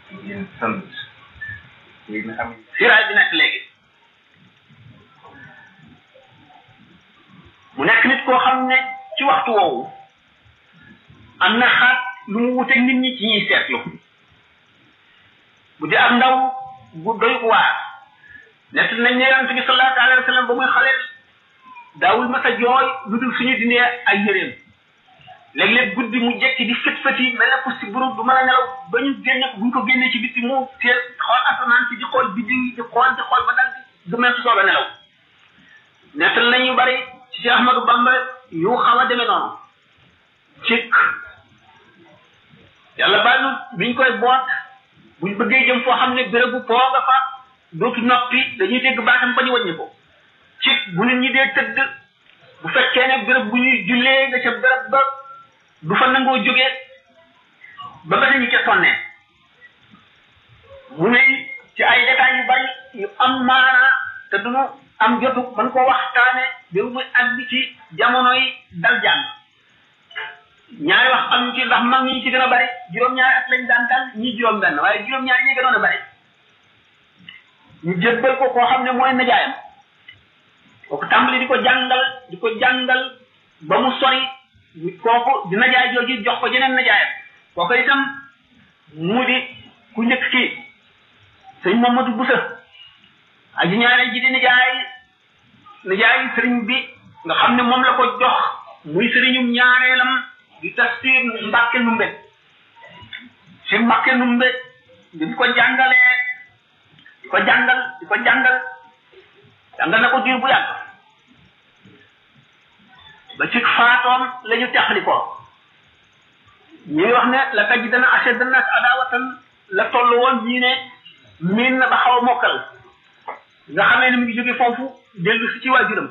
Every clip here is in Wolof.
yéen sant yi nga xam siraay bi nekk léegi mu nekk nit koo xam ne ci waxtu woowu am na xaat lu mu wuteeg nit ñi ci ñuy seetlu bu dee am ndaw bu doy waar nett nañ ne yonent bi sallallahu alayhi wa sallam ba muy xale daawul mas a jooy lu dul suñu dindee ay yëreem léeg-léeg guddi mu jekki di fët fëti mel na pour si buru du mën a nelaw ba ñu génne ko bu ñu ko génnee ci bitti mu teel xool asamaan si di xool biddiw yi di xool di xool ba dal di du mel su soobee nelaw nettal nañu bari ci Cheikh Ahmadou Bamba yu xaw a demee noonu cikk yàlla baal nu biñ koy boot buñ bëggee jëm foo xam ne bérébu poo nga fa dootu noppi dañuy dégg baatam ba ñu wàññi ko cikk bu nit ñi dee tëdd bu fekkee ne béréb bu ñuy jullee nga ca béréb ba du fa nangoo jógee ba ba ñu ca sonnee mu ne ci ay détails yu bari yu am maana te duñu am jotu man ko waxtaane bi muy àgg ci jamono yi dal jàng ñaari wax am ci ndax mag ñi ci gën a bari juróom-ñaari at lañ daan dal ñii juróom-benn waaye juróom-ñaari ñi gënoon a bari ñu jébbal ko koo xam ne mooy najaayam kooku tàmbali di ko jàngal di ko jàngal ba mu sori kooku di najaay jooju jox ko jeneen najaayam kooku itam mu di ku njëkk kii sëñ Mamadou Boussa aji ñaareel ji di nijaay nijaay sëriñ bi nga xam ne moom la ko jox muy sëriñum ñaareelam di tafsir Mbàkke Numbe si Mbàkke Numbe di ko jàngalee di ko jàngal di ko jàngal jàngal na ko diir bu yàgg ba ci faatoom la ñu teqali ko ñuy wax ne la taj dana ashadda nas adawatan la toll woon ñii ne miin na ba xaw a mokkal nga xamee ne mu ngi jóge foofu dellu si ci waajuram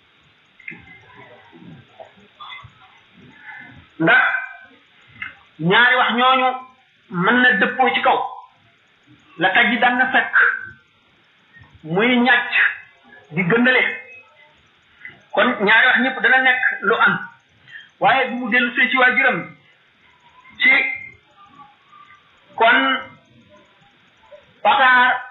ndax ñaari wax ñooñu mën na dëppoo ci kaw la taj daan na fekk muy ñàcc di gëndale kon ñaari wax ñëpp dana nekk lu am waaye bu mu dellu see ci waajuram ci kon pataar